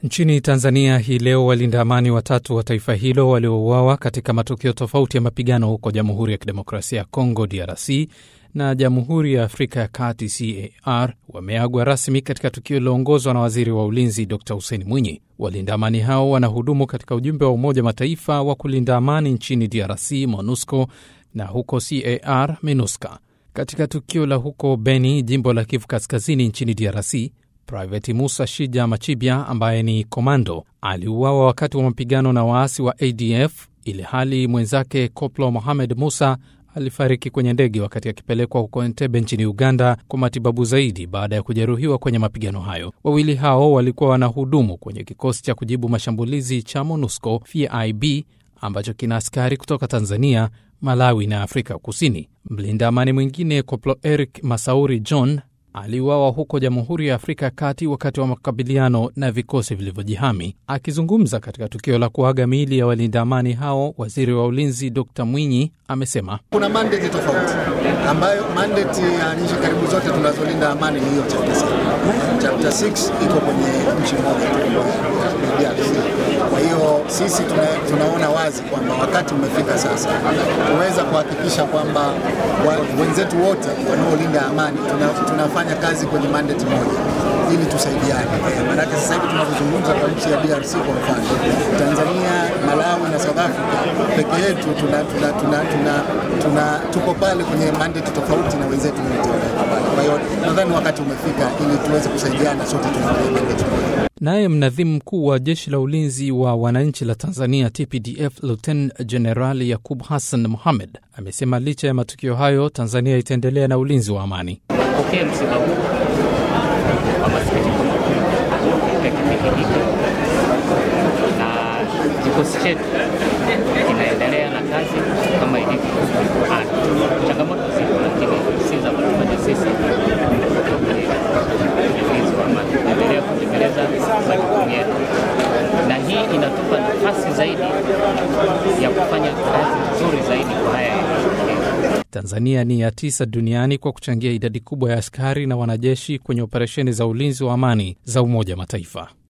Nchini Tanzania hii leo walinda amani watatu wa taifa hilo waliouawa katika matukio tofauti ya mapigano huko Jamhuri ya Kidemokrasia ya Kongo DRC na Jamhuri ya Afrika ya Kati CAR wameagwa rasmi katika tukio liloongozwa na waziri wa ulinzi Dr Hussein Mwinyi. Walinda amani hao wanahudumu katika ujumbe wa Umoja Mataifa wa kulinda amani nchini DRC MONUSCO na huko CAR MINUSCA. Katika tukio la huko Beni, jimbo la Kivu Kaskazini nchini DRC, Private Musa Shija Machibia ambaye ni komando aliuawa wakati wa mapigano na waasi wa ADF, ili hali mwenzake Koplo Mohamed Musa alifariki kwenye ndege wakati akipelekwa huko Entebbe nchini Uganda kwa matibabu zaidi baada ya kujeruhiwa kwenye mapigano hayo. Wawili hao walikuwa wanahudumu kwenye kikosi cha kujibu mashambulizi cha MONUSCO FIB ambacho kina askari kutoka Tanzania, Malawi na Afrika Kusini. Mlinda amani mwingine Koplo Eric Masauri John aliuawa huko Jamhuri ya Afrika ya Kati wakati wa makabiliano na vikosi vilivyojihami. Akizungumza katika tukio la kuaga miili ya walinda amani hao, waziri wa ulinzi Dr Mwinyi amesema kuna mandate tofauti ambayo mandate ya nchi karibu zote tunazolinda amani ni hiyo chapter 6. Chapter 6 iko kwenye nchi moja DRC. Kwa hiyo sisi tuna, tunaona wazi kwamba wakati umefika sasa kuweza kuhakikisha kwamba wa, wenzetu wote wanaolinda amani tuna, tunafanya kazi kwenye mandate moja ili tusaidiane. Maanake sasa hivi tunavyozungumza kwa nchi ya DRC kwa mfano, Tanzania, Malawi na South Africa peke yetu tuna, tuna, tuna, tuna, tuna, tuko pale kwenye mandate tofauti na wenzetu wote. Kwa hiyo nadhani wakati umefika ili tuweze kusaidiana sote tunaangalia mandate moja. Naye mnadhimu mkuu wa jeshi la ulinzi wa wananchi la Tanzania TPDF Lieutenant Jenerali Yakub Hassan Mohamed amesema licha ya matukio hayo, Tanzania itaendelea na ulinzi wa amani. Pokea msiba huu kwa masikitiko makubwa katika kipindi hiki, na kikosi chetu kinaendelea na kazi kama ilivyo. Changamoto zipo, lakini si za kutufanya sisi ulinzi wa amani. Tunaendelea kutekeleza majukumu yetu, na hii inatupa nafasi zaidi ya kufanya kazi nzuri zaidi kwa haya yetu. Tanzania ni ya tisa duniani kwa kuchangia idadi kubwa ya askari na wanajeshi kwenye operesheni za ulinzi wa amani za Umoja wa Mataifa.